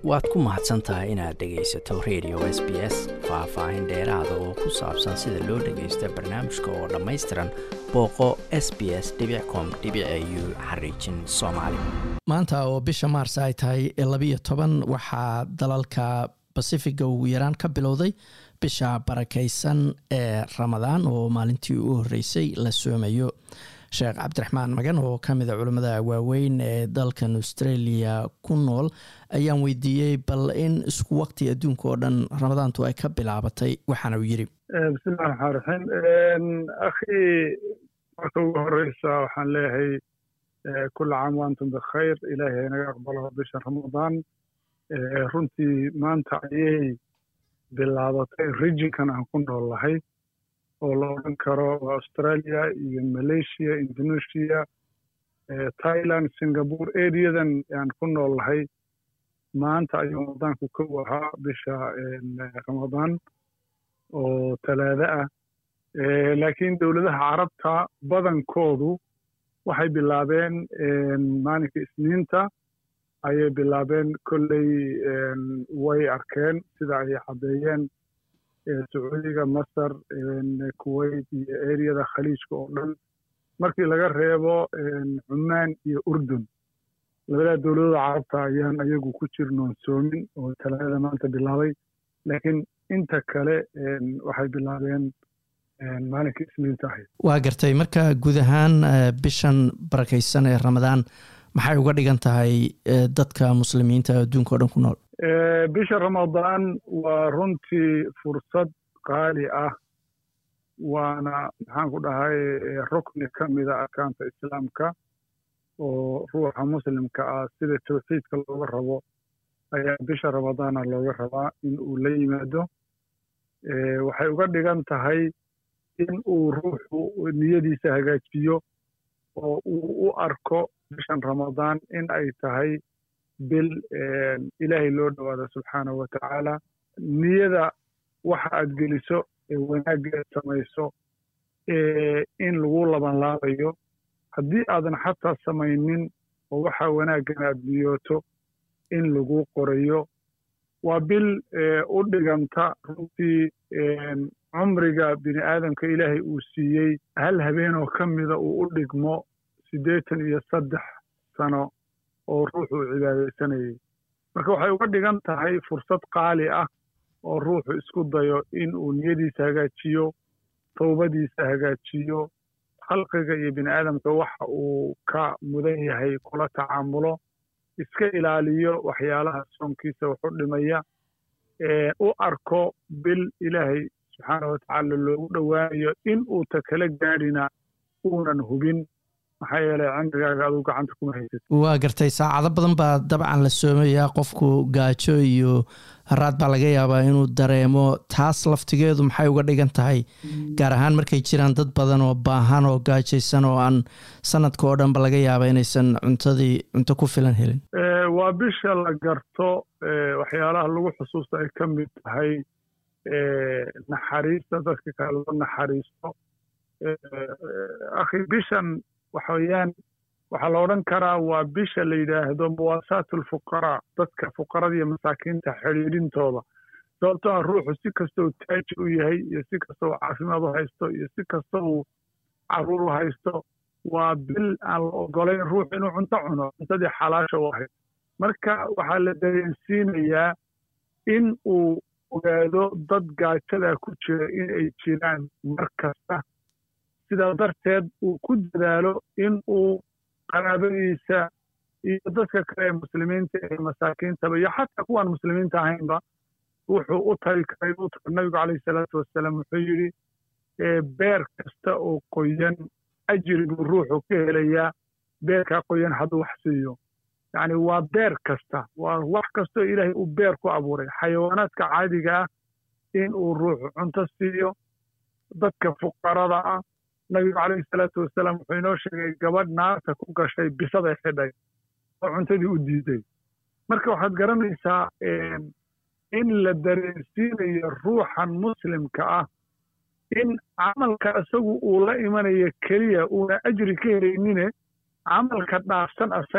waad ku mahadsan tahay inaad dhegaysato radio s b s faah-faahin dheeraada oo ku saabsan sida loo dhagaysto barnaamijka oo dhammaystiran booqo s b s com u xariijin soomaali maanta oo bisha maars ay tahay labiyo toban waxaa dalalka basifiga ugu yaraan ka bilowday bisha barakaysan ee ramadaan oo maalintii u horeysay la soomayo sheekh cabdiraxmaan magan oo ka mida culimmada waaweyn ee dalkan australia ku nool ayaan weydiiyey bal in isku waqti adduunka oo dhan ramadaantu ay ka bilaabatay waxaana uu yidhi bismillahi raxmaan raxiim akhi marka ugu horeysa waxaan leeyahay kula caam waantum bikhayr ilaahay naga aqbalo bisha ramadaan runtii maanta ayay bilaabatay rijinkan aan ku nool lahay oo la odhan karo waa australia iyo malaysia indonesia thailand singapore areadan aan ku nool lahay maanta ayuu ramadaanku kow ahaa bisha ramadaan oo talaado ah laakiin dowladaha carabta badankoodu waxay bilaabeen maalinka isniinta ayay bilaabeen kolley way arkeen sida ay caddeeyeen sacuudiga masar kuwait iyo eriyada khaliijka oo dhan markii laga reebo cumaan iyo urdun labadaa dowladooda carabta ayaan ayagu ku jirnoon soomin oo talaadada maanta bilaabay laakiin inta kale waxay bilaabeen maalinka isniinta ahayd waa gartay marka guud ahaan bishan barakaysan ee ramadaan maxay uga dhigan tahay dadka muslimiinta adduunka o dhan ku nool bisha ramadaan waa runtii fursad qaali ah waana maxaan ku dhahay rukni ka mida arkaanta islaamka oo ruuxa muslimka ah sida tawxiidka looga rabo ayaa bisha ramadaana looga rabaa in uu la yimaado waxay uga dhigan tahay in uu ruuxu niyadiisa hagaajiyo oo uu u arko bishan ramadaan in ay tahay bil ilaahay loo dhowaado subxaanahu wa tacaala niyada waxa aad geliso ee wanaaggeed samayso in lagu labanlaabayo haddii aadan xataa samaynin oo waxa wanaaggan aad niyooto in lagu qorayo waa bil u dhiganta runtii cumriga bini aadamka ilaahay uu siiyey hal habeenoo ka mida uu u dhigmo siddeetan iyo saddex sano oo ruuxu uu cibaadaysanayay marka waxay uga dhigan tahay fursad qaali ah oo ruuxu isku dayo in uu niyadiisa hagaajiyo towbadiisa hagaajiyo khalqiga iyo bini aadamka waxa uu ka mudan yahay kula tacaamulo iska ilaaliyo waxyaalaha soonkiisa waxu dhimaya u arko bil ilaahay subxaana wa tacaala loogu dhowaanayo in uu ta kala gaadhina uunan hubin maxaa yeelay cimrigaaga aduu gacanta kuma haysad waa gartay saacado badan baa dabcan la soomayaa qofku gaajo iyo haraad baa laga yaabaa inuu dareemo taas laftigeedu maxay uga dhigan tahay gaar ahaan markay jiraan dad badan oo baahan oo gaajaysan oo aan sanadka oo dhanba laga yaaba inaysan cuntadii cunto ku filan helin waa bisha la garto waxyaalaha lagu xusuusta ay ka mid tahay naxariista dadka kale loo naxariisto akhi bishan waxa weeyaan waxaa la odhan karaa waa bisha la yidhaahdo muwaasaat alfuqaraa dadka fuqarada iyo masaakiinta xidhiidhintooda sababto ah ruuxu si kasta uu taajir u yahay iyo si kasta uu caafimaad u haysto iyo si kasta uu caruur u haysto waa bil aan la ogolayn ruux inuu cunto cuno cuntadii xalaasha u ahayd marka waxaa la dareensiinayaa in uu ogaado dad gaajadaa ku jira in ay jiraan mar kasta sidaa darteed uu ku dadaalo in uu qaraabadiisa iyo dadka kale ee muslimiinta ee masaakiintaba iyo xataa kuwaan muslimiinta ahaynba wuxuu u tari karay u tar nabigu calayhi salaatu wasalaam wuxuu yidhi beer kasta oo qoyan ajri buu ruuxu ka helayaa beerkaa qoyan hadduu wax siiyo yacni waa beer kasta waa wax kastoo ilaahay uu beer ku abuuray xayawaanaadka caadiga ah in uu ruuxu cunto siiyo dadka fuqarada ah nabigu calayhi salaatu wasalaam wuxuu inoo sheegay gabadh naarta ku gashay bisaday xidhay oo cuntadii u diiday marka waxaad garanaysaa in la dareensiinayo ruuxan muslimka ah in camalka isagu uu la imanayo keliya uuna ajri ka helaynine camalka dhaafsan asaga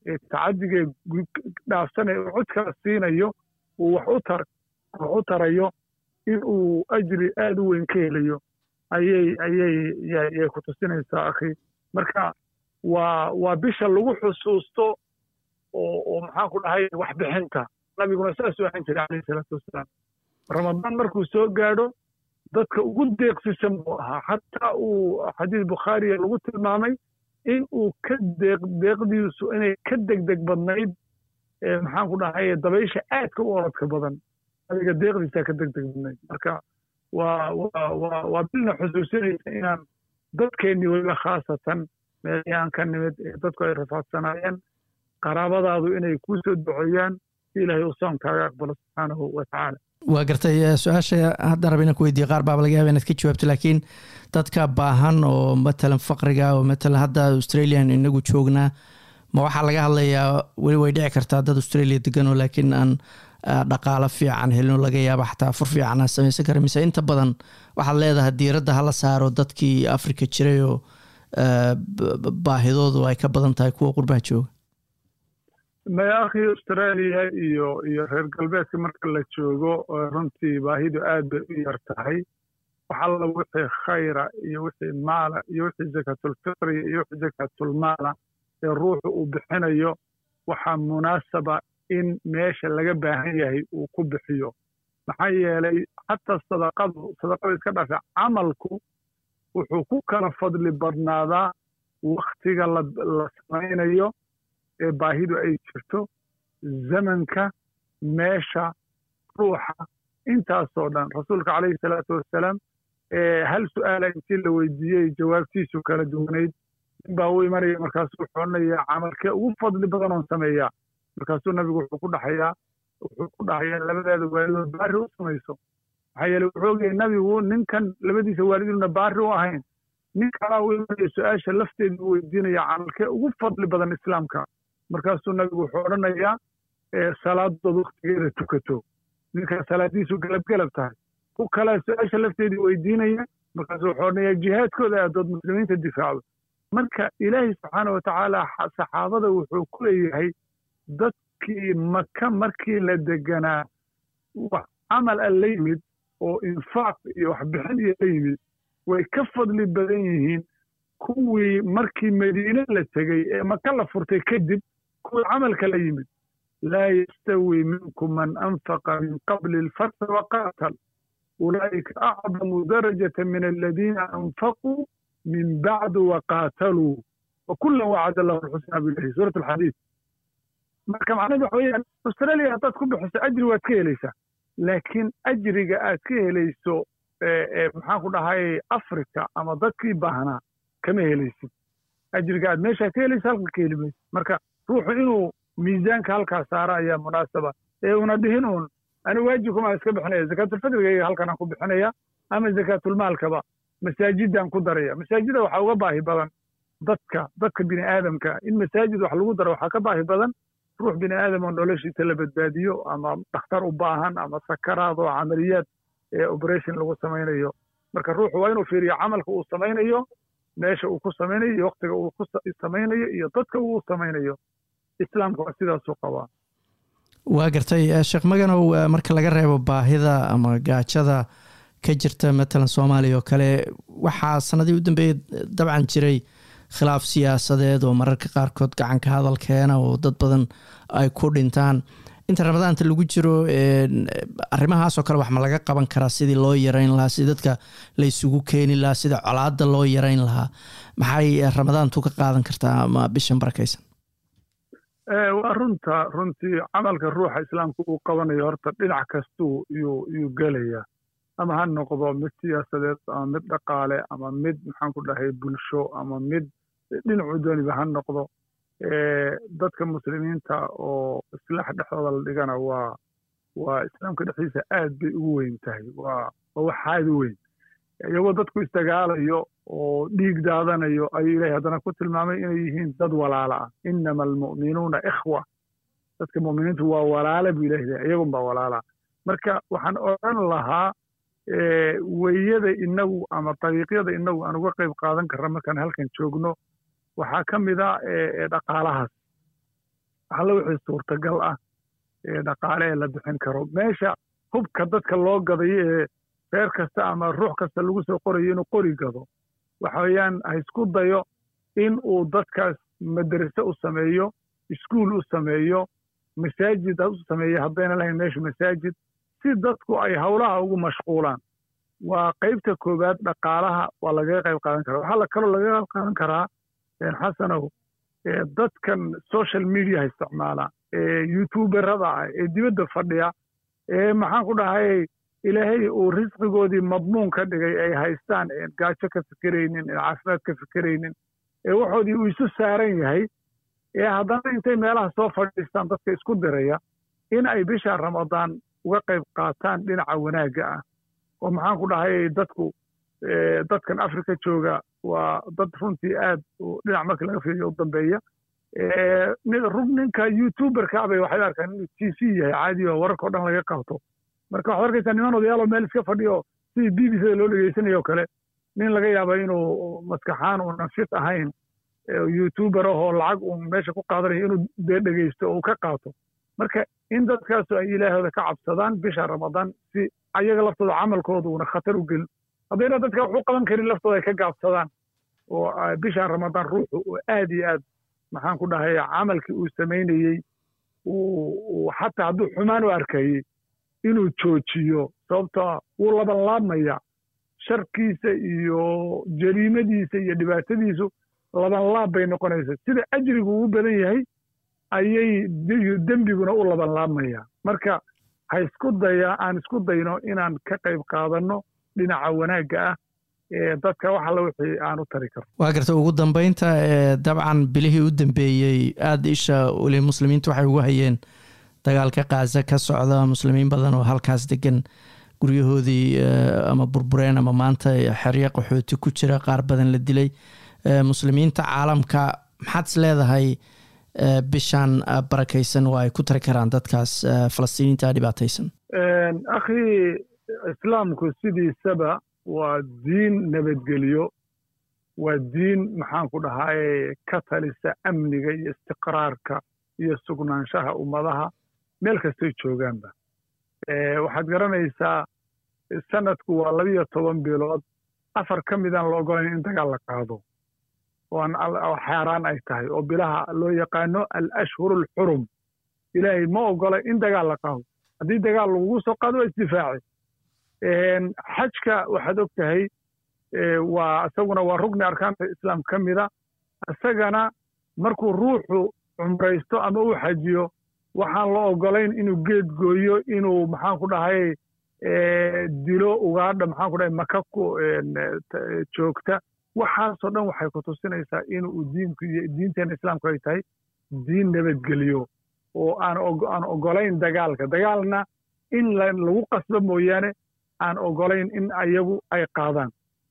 ee tacadigee dhaafsanaya uu cod kala siinayo uu wax u tar wax u tarayo in uu ajri aada u weyn ka helayo ayay ayay yay ku tusinaysaa akhi marka waa waa bisha lagu xusuusto oo oo maxaan ku dhahay waxbixinta nabiguna saasuu ahaan jiray calayhi salaatu wasalaam ramadaan markuu soo gaadho dadka ugu deeqsisan buu ahaa xataa uu xadiis bukhaariya lagu tilmaamay in uu ka deeq deeqdiisu inay ka degdeg badnayd maxaan ku dhahay dabaysha aadka u orodka badan adiga deeqdiisaa ka degdeg badnayd marka waa waa waa waa bilna xusuusinaysa inaan dadkeennii weliba khaasatan meelihii aan ka nimid ee dadku ay rafaadsanaayeen qaraabadaadu inay kuu soo duceeyaan si ilaahay uu soonkaaga aqbalo subxaanahu wa tacaala waa gartay su-aasha hadda raba inaan ku weydiiye qaar baaba laga yaba inaad ka jawaabto laakiin dadka baahan oo matalan faqriga oo matalan hadda australian inagu joognaa ma waxaa laga hadlayaa weli way dhici kartaa dad australia deganoo laakiin aan dhaqaalo fiican helino laga yaaba xataa fur fiican aan samaysan kara mise inta badan waxaad leedahay diiradda hala saaro dadkii africa jiray oo baahidoodu ay ka badan tahay kuwa qurbaha jooga maya akhi australia iyo iyo reer galbeedka marka la joogo runtii baahidu aad bay u yar tahay waxalla wixii khayra iyo wixii maala iyo wixii zakaatulfitriya iyo wixii zakaatulmaala ee ruuxu uu bixinayo waxaa munaasaba in meesha laga baahan yahay uu ku bixiyo maxaa yeelay xataa sadaqadu sadaqada iska dhaafay camalku wuxuu ku kala fadli badnaadaa wakhtiga la samaynayo ee baahidu ay jirto zamanka meesha ruuxa intaasoo dhan rasuulka calayhi salaatu wassalaam hal su'aala intii la weydiiyey jawaabtiisu kala duwanayd nin baa u imanaya markaasuu wuxuu odhanayaa camalkee ugu fadli badan oon sameeyaa markaasuu nabigu wuxuu ku dhaxayaa wuxuu ku dhahayaa labadaada waalidood baari u samayso maxaa yeele wuxuu ogyahay nabigu ninkan labadiisa waaliduna baari u ahayn nin kalaa u imanaya su-aasha lafteedu u weydiinaya camalkee ugu fadli badan islaamka markaasuu nabigu wuxuu odhanayaa salaadood waktigeeda tukato ninkaa salaadiisu galabgalab tahay ku kalaa su-aasha lafteedii weydiinaya markaasuu wuxuu odhanayaa jihaadkooda aadood muslimiinta difaacdo marka ilaahay subxaana wa tacaala saxaabada wuxuu ku leeyahay dadkii maka markii la deganaa wax camal a la yimid oo infaaq iyo waxbixin iyo la yimid way ka fadli badan yihiin kuwii markii madiine la tegey ee maka la furtay kadib kuwii camalka la yimid laa yastawi minkum man anfaqa min qabli alfathi waqaatal ulaa'ika acdamu darajata min aladiina anfaquu min bacdu waqaataluu wakulan wacada lahu alxusnaa bilahi suurat alxadiid marka macnahedu waxa weeyaan australia haddaad ku bixiso ajri waad ka helaysaa laakiin ajriga aad ka helayso maxaan ku dhahay africa ama dadkii baahnaa kama helaysid ajriga aad meeshaa ka helaysa halka ka heli maysid marka ruuxu inuu miisaanka halkaa saara ayaa munaasaba ee una dhihin uun ani waajibkumaan iska bixinaya zakaatulfadriga halkanaan ku bixinaya ama zakaatulmaalkaba masaajidaan ku daraya masaajida waxaa uga baahi badan dadka dadka bini aadamka in masaajid wax lagu daro waxaa ka baahi badan ruux bini aadam oo noloshiisa la badbaadiyo ama dhakhtar u baahan ama sakaraad oo camaliyaad ee operation lagu samaynayo marka ruuxu waa inuu fiiriyo camalka uu samaynayo meesha uu ku samaynayo iyo waktiga uu ku samaynayo iyo dadka uu samaynayo islaamka waa sidaasuu qabaa waa gartay sheekh maganow marka laga reebo baahida ama gaajada ka jirta matalan soomaaliya oo kale waxaa sanadii u dambeeyey dabcan jiray khilaaf siyaasadeed oo mararka qaarkood gacanka hadal keena oo dad badan ay ku dhintaan inta ramadaanta lagu jiro arrimahaasoo kale wax ma laga qaban karaa sidii loo yareyn lahaa sidii dadka la isugu keeni lahaa sida colaada loo yareyn lahaa maxay ramadaantu ka qaadan kartaa ama bishan barakaysan waa runta runtii camalka ruuxa islaamka uu qabanayo horta dhinac kastuu yuu yuu gelayaa ama ha noqdo mid siyaasadeed ama mid dhaqaale ama mid maxaan ku dhahay bulsho ama mid dhinacu dooniba ha noqdo dadka muslimiinta oo islaax dhexdooda la dhigana waa waa islaamka dhexdiisa aad bay ugu weyn tahay waa waa wax aad u weyn iyagoo dadku isdagaalayo oo dhiig daadanayo ayuu ilahay haddana ku tilmaamay inay yihiin dad walaala ah inama almu'minuuna ikhwa dadka mu'miniintu waa walaala buu ilahay leeyahay iyagun baa walaala marka waxaan odhan lahaa weyada inagu ama dariiqyada inagu aan uga qayb qaadan karna markaan halkan joogno waxaa ka mid a dhaqaalahaas waxalla wixii suurtagal ah ee dhaqaale ee la bixin karo meesha hubka dadka loo gadayo ee reer kasta ama ruux kasta lagu soo qorayo inuu qori gado waxa weeyaan ha isku dayo in uu dadkaas madrase u sameeyo iskuul u sameeyo masaajid u sameeyo haddayna lahayn meesha masaajid si dadku ay howlaha ugu mashquulaan waa qaybta koowaad dhaqaalaha waa lagaga qayb qaadan karaa waxaa kaloo lagaga qayb qaadan karaa xasanow dadkan social mediaha isticmaala ee youtuberada ah ee dibadda fadhiya ee maxaan ku dhahay ilaahay uu risqigoodii madmuun ka dhigay ay haystaan een gaajo ka fikeraynin een caafimaad ka fikeraynin ee waxoodii uu isu saaran yahay ee haddana intay meelaha soo fadhiistaan dadka isku diraya in ay bisha ramadaan uga qayb qaataan dhinaca wanaagga ah oo maxaan ku dhahay dadku dadkan africa jooga waa dad runtii aad dhinac markii laga fiiriyo u dambeeya rug ninka youtuberka bay waxay arkaan inuu t v yahay caadi oo wararka o dhan laga qabto marka waxaad arkaysaa niman odayaaloo meel iska fadhiyo sidii b b c da loo dhegeysanayo kale nin laga yaaba inuu maskaxaan uunan fit ahayn youtuber ahoo lacag uu meesha ku qaadanayo inuu dee dhegeysto oo uu ka qaato marka in dadkaasu ay ilaahooda ka cabsadaan bisha ramadaan si ayaga laftooda camalkooda uuna khatar u gelin haddayna dadka wax u qaban karin laftooda ay ka gaabsadaan oo bisha ramadaan ruuxu uu aad iyo aad maxaan ku dhahay camalkii uu samaynayey uu xataa hadduu xumaan u arkayey inuu joojiyo sababtoo wuu labanlaabmaya sharkiisa iyo jariimadiisa iyo dhibaatadiisu labanlaab bay noqonaysa sida ajrigu ugu badan yahay ayay dembiguna u labanlaabmaya marka ha isku daya aan isku dayno inaan ka qayb qaadanno dhinaca wanaagga ah ee dadka wax alla wixii aan u tari karno waa garta ugu dambeynta dabcan bilihii u dambeeyey aada isha weli muslimiinta waxay ugu hayeen dagaalka kaaza ka socda muslimiin badan oo halkaas degan guryahoodii ama burbureen ama maanta xeryo qaxooti ku jira qaar badan la dilay muslimiinta caalamka maxaad is leedahay bishan barakaysan oo ay ku tari karaan dadkaas falastiiniinta dhibaataysan akhi islaamku sidiisaba waa diin nabadgelyo waa diin maxaan ku dhahaye ka talisa amniga iyo istiqraarka iyo sugnaanshaha ummadaha meel kastay joogaanba waxaad garanaysaa sanadku waa labiyo toban bilood afar ka midaan la ogolayn in dagaal la qaado oo xaaraan ay tahay oo bilaha loo yaqaano alashhuru alxurum ilaahay ma ogola in dagaal la qaado haddii dagaal lagugu soo qaado waa isdifaaci xajka waxaad og tahay waa isaguna waa rugni arkaanta islaam ka mida isagana markuu ruuxu cumraysto ama uu xajiyo waxaan la ogolayn inuu geed gooyo inuu maxaan ku dhahay dilo ugaadha maxaan ku dhahay maka ku joogta waxaasoo dhan waxay ku tusinaysaa inuu diinku iyo diinteena islaamku ay tahay diin nabadgeliyo oo aan aan ogolayn dagaalka dagaalna in lagu qasbo mooyaane aan ogolayn in ayagu ay qaadaan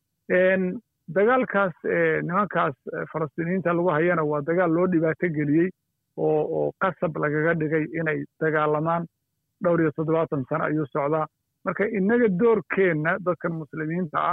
dagaalkaas nimankaas falastiiniyiinta lagu hayana waa dagaal loo dhibaato geliyey oo oo qasab lagaga dhigay inay dagaalamaan dhowr iyo toddobaatan sano ayuu socdaa marka innaga doorkeenna dadkan muslimiinta ah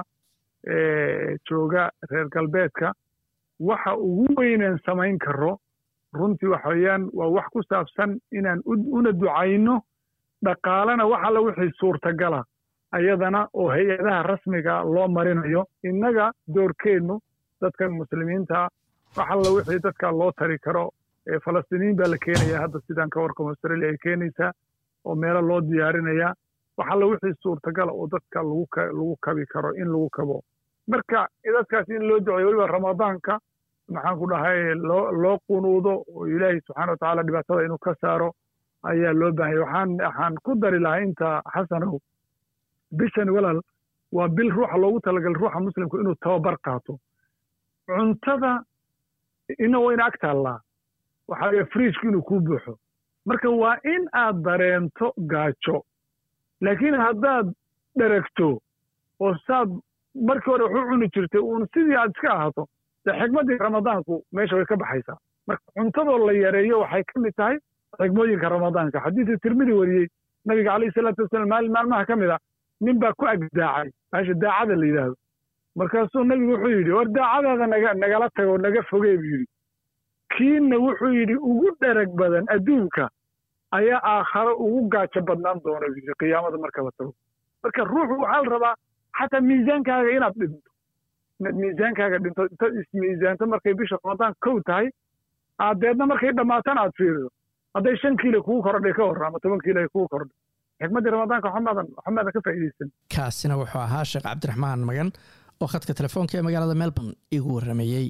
jooga reer galbeedka waxa ugu weyneen samayn karo runtii waxa weeyaan waa wax ku saabsan inaan una ducayno dhaqaalena wax alla wixii suurtagala ayadana oo hay-adaha rasmiga loo marinayo innaga doorkeennu dadkan muslimiinta wax alla wixii dadka loo tari karo falastiiniyiin baa la keenaya hadda sidaan ka warkamo australia ay keenaysaa oo meelo loo diyaarinayaa wax alla wixii suurtagala oo dadka lagu kabi karo in lagu kabo marka dadkaas in loo duceeyo weliba ramadaanka maxaan ku dhahay loo loo qunuudo oo ilaahay subxana wa tacaala dhibaatada inuu ka saaro ayaa loo baahanya waxaan waxaan ku dari lahaa inta xasanow bishan walaal waa bil ruuxa loogu talagalay ruuxa muslimku inuu tababar qaato cuntada ina wayna ag taallaa waxaa laga friishku inuu kuu buuxo marka waa in aad dareento gaajo laakiin haddaad dheragto oo saad markii hore waxu cuni jirtay uun sidii aad iska ahaato dee xigmaddii ramadaanku meesha way ka baxaysaa marka cuntadoo la yareeyo waxay ka mid tahay xigmooyinka ramadaanka xadiidka tirmidi wariyey nabiga calayhi salaatu wasalaam maalin maalmaha ka mid a nin baa ku agdaacay meesha daacada la yidhaahdo markaasuu nabigu wuxuu yidhi war daacadaada naga nagala tago naga fogee buu yidhi kiina wuxuu yidhi ugu dherag badan adduunka ayaa aakharo ugu gaajo badnaan doona yidhi qiyaamada marka la tago marka ruuxu waxaa la rabaa xataa miisaankaaga inaad dhinto inaad miisaankaaga dhinto inta ismiisaanto markay bisha ramadaan kow tahay aad deedna markay dhammaatana aad fiirido hadday shan kiilo kugu kordhay ka hor ama toban kiilo ay kugu kordhay xikmaddii ramadaanka xumaadan xumaadan ka faa'iidaysan kaasina wuxuu ahaa sheekh cabdiraxmaan magan oo khadka telefoonka ee magaalada melbourne igu warramayey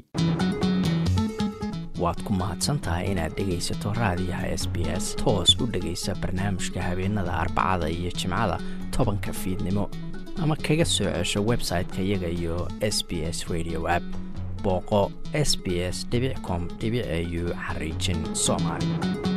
waad ku mahadsan tahay inaad dhegaysato raadiyaha s b s toos u dhegaysa barnaamijka habeenada arbacada iyo jimcada tobanka fiidnimo ama kaga soo cesho website-ka iyaga iyo s b s radio app booqo s b s com au xariijin soomaali